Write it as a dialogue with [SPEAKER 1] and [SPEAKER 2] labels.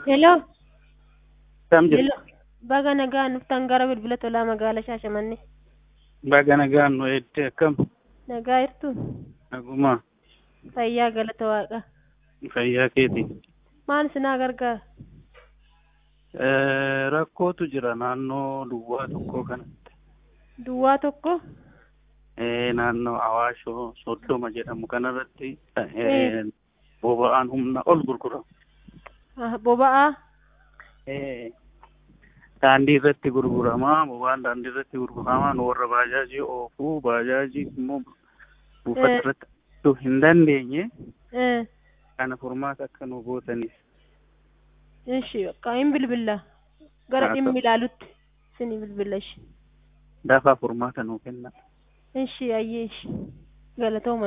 [SPEAKER 1] Hello.
[SPEAKER 2] Kam jirtu?
[SPEAKER 1] Hello. Baga nagaan dhuftan gara bilbila tolaa magaalaa Shaashamannee.
[SPEAKER 2] Baga nagaan nu eedde akkam?
[SPEAKER 1] Nagaa jirtu?
[SPEAKER 2] Nagumaa
[SPEAKER 1] Fayyaa galata waaqa.
[SPEAKER 2] fayyaa keeti.
[SPEAKER 1] Maal sinaa gargaara?
[SPEAKER 2] Eh, Rakkootu jira naannoo duwwaa tokkoo kanatti.
[SPEAKER 1] Duwwaa tokko?
[SPEAKER 2] Eh, Naannoo Awaashoo Soddoma jedhamu kanarratti eh,
[SPEAKER 1] Eh.
[SPEAKER 2] boba'aan humna ol gurgurama.
[SPEAKER 1] Ah, Boba'aa?
[SPEAKER 2] Eh, Daandii irratti gurgurama. Boba'aan daandii irratti gurgurama. Nu warra baajaajii oofuu baajaajii immoo buufata
[SPEAKER 1] Eh.
[SPEAKER 2] irratti argachuu hin dandeenye
[SPEAKER 1] Eh.
[SPEAKER 2] kana furmaata akka nu gootaniif.
[SPEAKER 1] Ishi bakka hin bilbilla. Gara
[SPEAKER 2] Haa
[SPEAKER 1] dhimmi
[SPEAKER 2] ta'u.
[SPEAKER 1] ilaalutti sini bilbilla ishi.
[SPEAKER 2] Dafaa furmaata nuu kenna.
[SPEAKER 1] Ishi ayyee ishi. Galatooma.